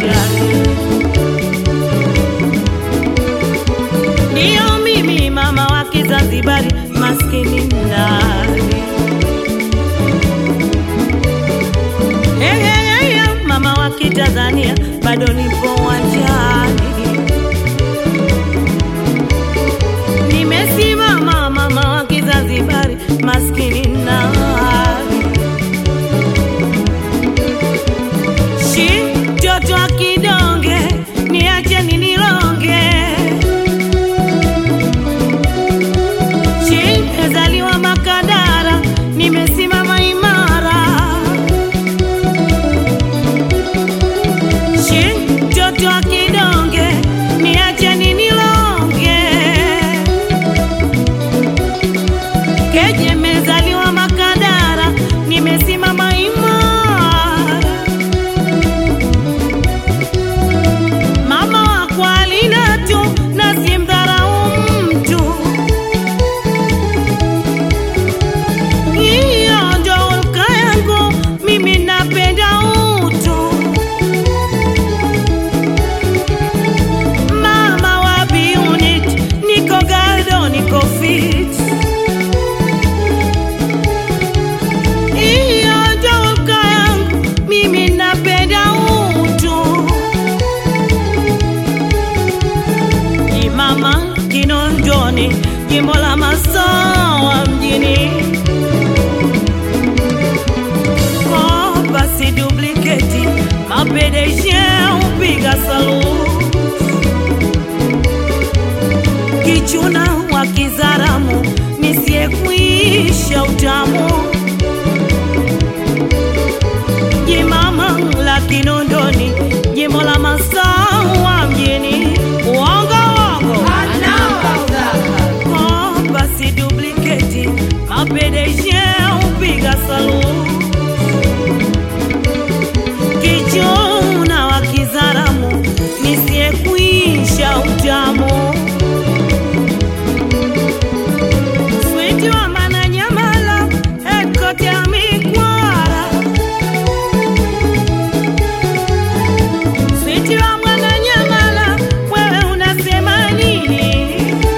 uwanjani. Ndiyo mimi mama wa Kizanzibari, maskini nani? Hey, hey, hey, hey, mama wa Kitanzania, bado nipo uwanjani. Nimesimama mama wa Kizanzibari, maskini nani? Shi mtoto wa kidonge, niache ninironge. Shi ezaliwa Makadara, nimesimama imara. Shi mtoto wa kidonge, niache ninironge. Keje mezaliwa Makadara, nimesimama imara. Mama wako alina tu na simdharau mtu. Hiyo ndo hulka yangu, mimi napenda utu. Mama wa biunit, niko gado, niko fit. Hiyo ndo hulka yangu, mimi napenda utu. ni mama Kinondoni, jimbo la Masawa mjini. Oh, basi duplicate mapedeje upiga saluti kichuna wa Kizaramu nisiyekwisha utamu jimama la Kinondoni, jimbo la Masawa mjini. Uongo uongo Oh, basi duplicate mapedeje upiga saluti kichuna wa Kizaramu nisiyekwisha utamu switi wa Mananyamala headquarter ya Mikwara switi wa Mwananyamala wewe unasema nini?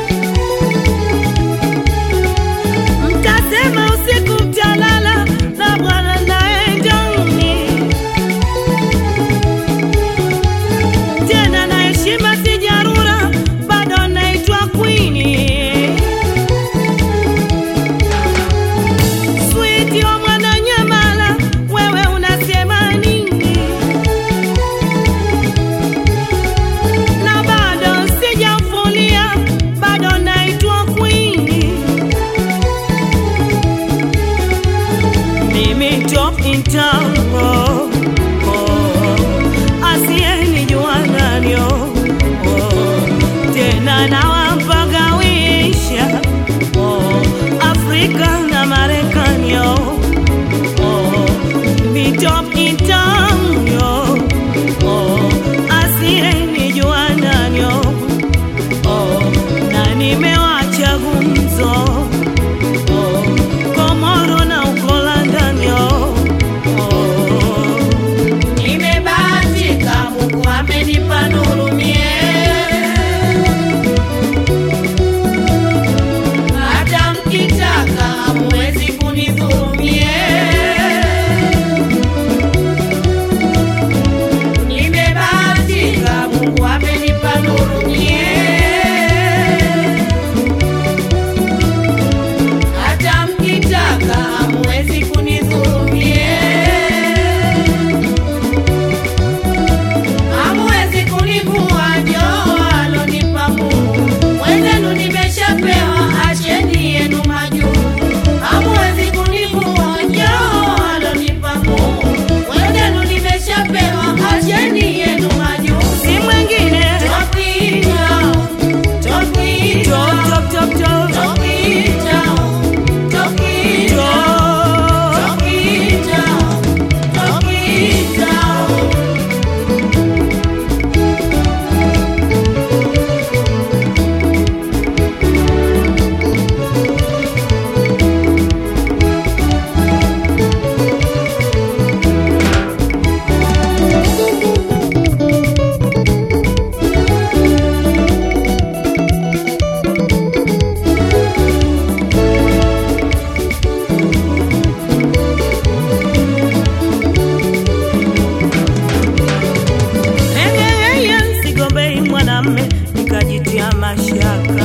Mtasema usiku mtalala na bwana naye ndani tena na heshima sijarura, bado naitwa kwini. Switi wa Mwananyamala, wewe unasema nini? Na bado sijafulia, bado naitwa kwini. Mimi top in town, oh, oh, asiyenijua nani, oh, oh, tena nawampagawisha oh, Afrika na Marekani oh, oh, mi top in town, oh, oh, asiyenijua nani, oh, oh, na nimewacha gumzo oh, Komoro na uko London, oh, oh. Nimebahatika, Mungu amenipa nuru mie, hata mkitaka hamwezi kunidhurumie. Nimebahatika, Mungu amenipa nuru mie, hata mkitaka hamwezi kunidhurumie. mashaka.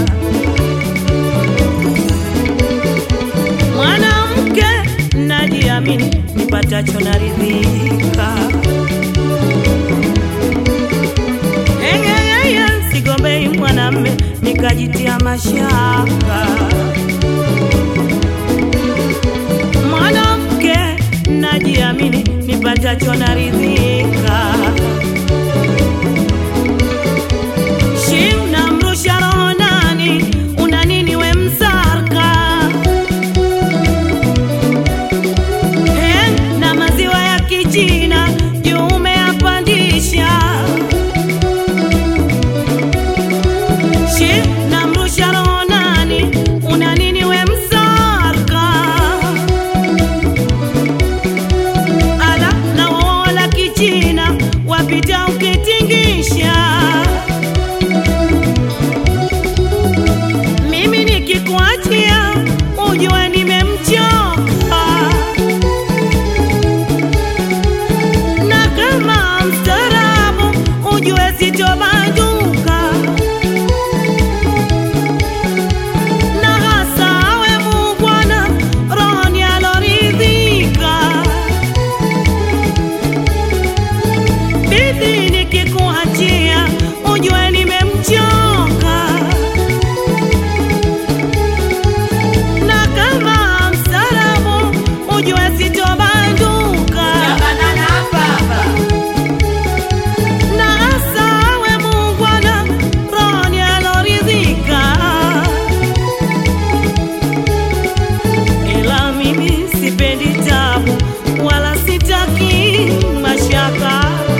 Mwanamke najiamini, nipatacho naridhika. Eyeyeye, sigombei mwanamme nikajitia mashaka. Mwanamke najiamini, nipatacho naridhika. Shim namrusha roho nani, una nini we msarka? He, na maziwa ya kichina juu umeyapandisha. Shim namrusha roho nani, una nini we msarka? Ala na wola kichina wapita ukitingisha mimi nikikuachia ujue nimemchoka, na kama mstaarabu ujue sitobanduka, na hasa awe mubwana rohoni aloridhika. Bidii nikikuachia ujue nimemchoka na kama msarabu ujue sitobanduka Jabana na baba, na hasa awe mungwana rohoni aloridhika ila mimi sipendi tabu wala sitaki mashaka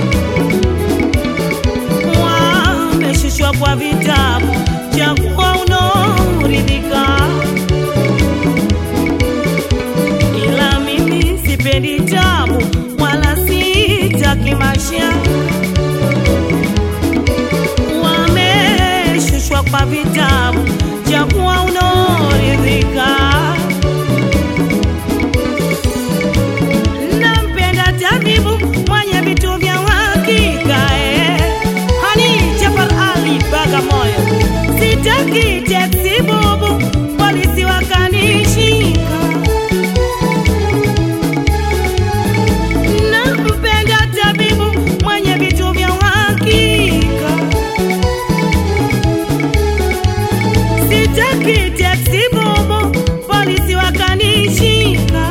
wameshushwa kwa vitabu chakuwa unaoridhika ila mimi sipendi tabu wala sitaki maisha. Wameshushwa kwa vitabu chakuwa unaoridhika. Nampenda tabibu mwenye vitu vya uhakika eh. Hani Jafar Ali Bagamoyo, sitaki teksi bubu, polisi wakanishika nampenda tabibu mwenye vitu vya uhakika. Sitaki teksi bubu, polisi wakanishika.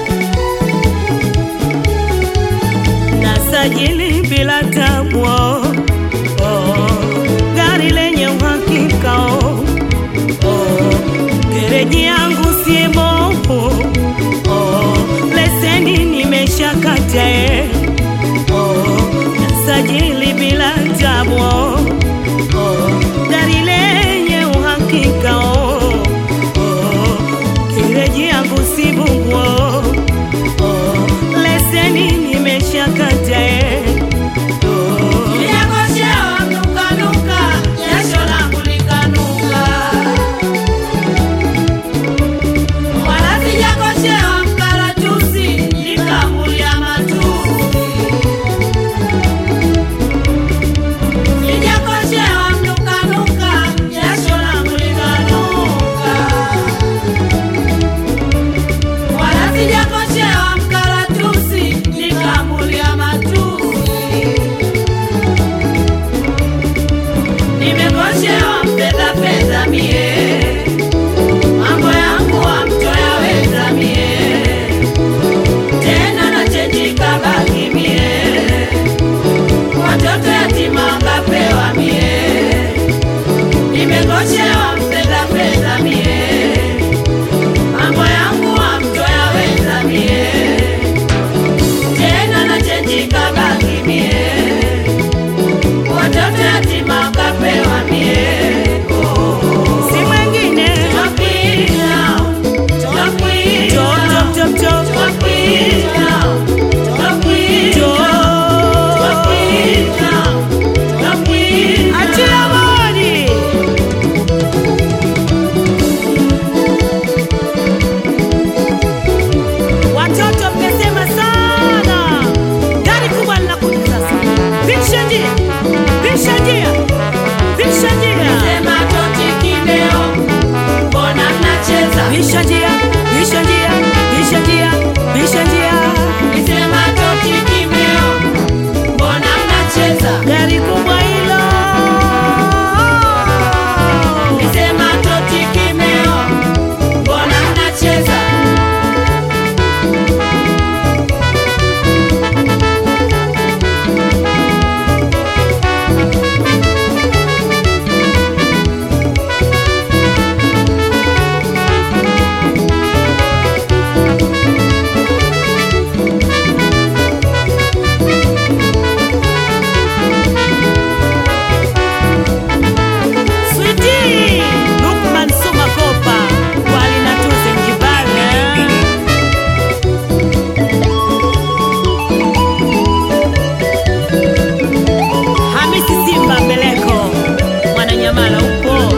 Nasajili bila tabu, oh, oh, gari lenye uhakika oh, oh, gereji yangu si bovu oh, leseni nimeshakata eh, oh, nasajili bila tabu oh, oh, gari lenye uhakika oh, oh, gereji yangu si bubu oh, oh, leseni nimeshakata eh, oh, niliangoshewa nukanuka, jasho langu likanuka. Wala sijakoshewa mkaratusi, nikaambulia matusi. Sijakoshewa mnukanuka, jasho langu likanuka. Wala sijakoshewa mkaratusi, nikaambulia matusi. Nimekoshewa mpenda pesa mie, mambo yangu hamtoyaweza mie, tena nachenjika baki mie, watoto yatima ngapewa mie. Nimekoshewa mpenda pesa mie, mambo yangu hamtoyaweza mie, tena nachenjika baki mie watoto yatima kapewa mie si mwengine Twakwita, twakwita, Top, top, top, top. twakwita, twakwita, twakwita, twakwita. Achia bodi. Watoto mmesema sana, gari kubwa linakuja sasa. Pisha njia, pisha njia, pisha njia. Sema gari kubwa hilo Nisema toti kimeo, mbona mnacheza? Switi Lukman Sumakopa Walina Tuze Njibale Hamisi Simba Mbeleko Mwananyamala upo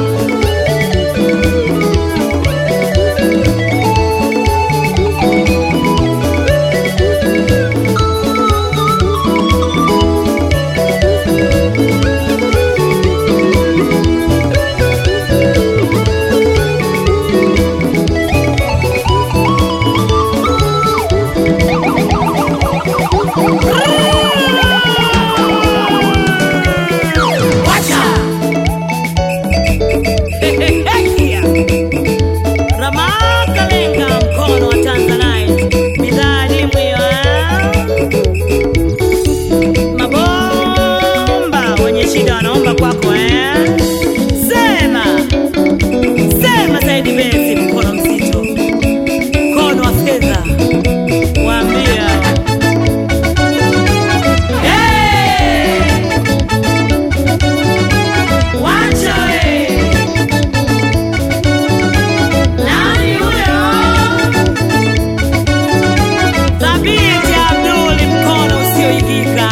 Wacha! Ramakalenga mkono wa Tanzanite bidhaa adimu hiyo eh? Mabomba wenye shida wanaomba kwako eh? Sema sema Saidi Bezi mkono mzito mkono wa fedha waambia Hey! Wacha we! Nani huyo? Thabiti Abduli mkono usioigika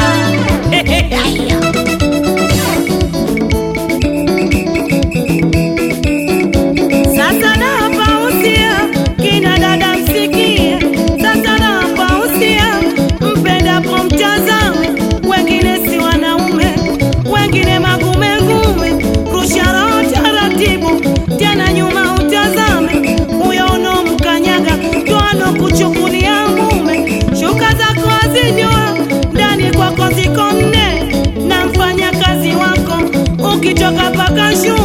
Sasa napa usia kina dada msikie, sasa napa usia mpendapo mtazame, wengine si wanaume, wengine magume ngume, rusha roho taratibu, tena nyuma utazame, huyo unomkanyaga twano kuchukulia mume, shuka zako hazijua ndani kwako ziko nne, na mfanya kazi wako ukitoka paka shule